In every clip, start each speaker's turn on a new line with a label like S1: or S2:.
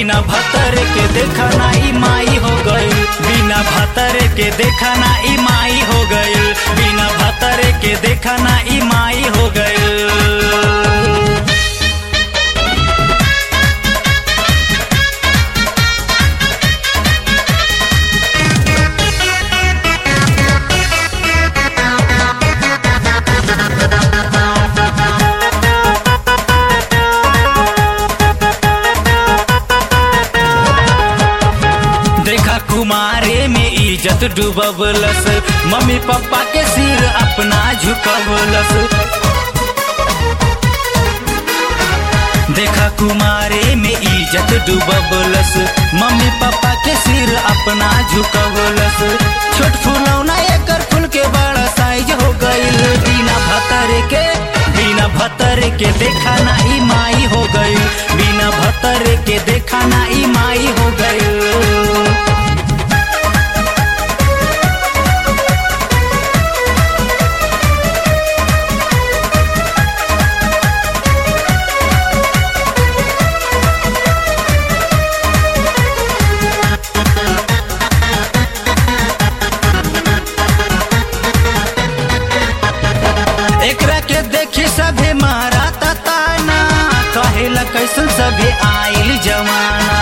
S1: बिना भतर के देखा ना ई माई हो गई बिना भतर के देखा ना ई माई हो गई बिना भतर के देखा ना ई माई हो गई देखा कुमारे में इज्जत डूबवलस मम्मी पापा के सिर अपना झुकवलस देखा कुमारे में इज्जत डूबवलस मम्मी पापा के सिर अपना झुकवलस छोट फुलौना एकर फूल के बड़ा साइज हो गईल बिना भतर के बिना भतर के देखा ना ई माई हो गई बिना भतर के देखा ना ई माई हो गई एकरा के देखी सभे मारा ताना कहेला कैसन सभे आइल जमाना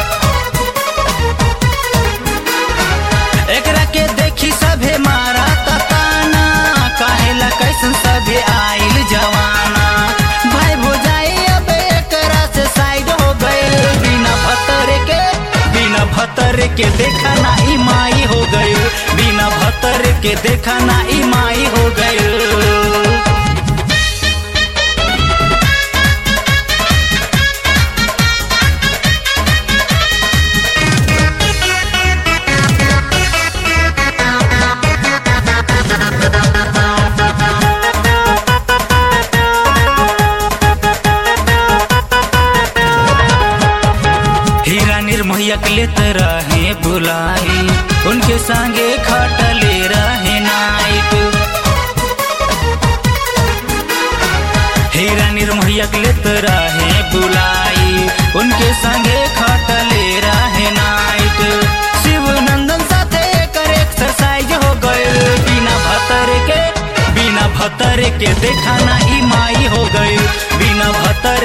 S1: एकरा के देखी सभे मारा ताना कहेला कैसन सभे आइल जमाना भाई भुजाई अब एकरा से साइड हो गए बिना भतर के बिना भतर के देखा ना ई माई हो गई बिना भतर के देखा ना ई माई हो गई हीरा निर्मोहिया के लेत रहे बुलाई उनके संगे खटले रहे नाइट हीरा निर्मोहिया के लेत रहे बुलाई उनके संगे खटले रहे नाइट शिव नंदन साथे एकर एक्सरसाइज हो गए बिना भतर के बिना भतर के देखा ना ई माई हो गई बिना भतर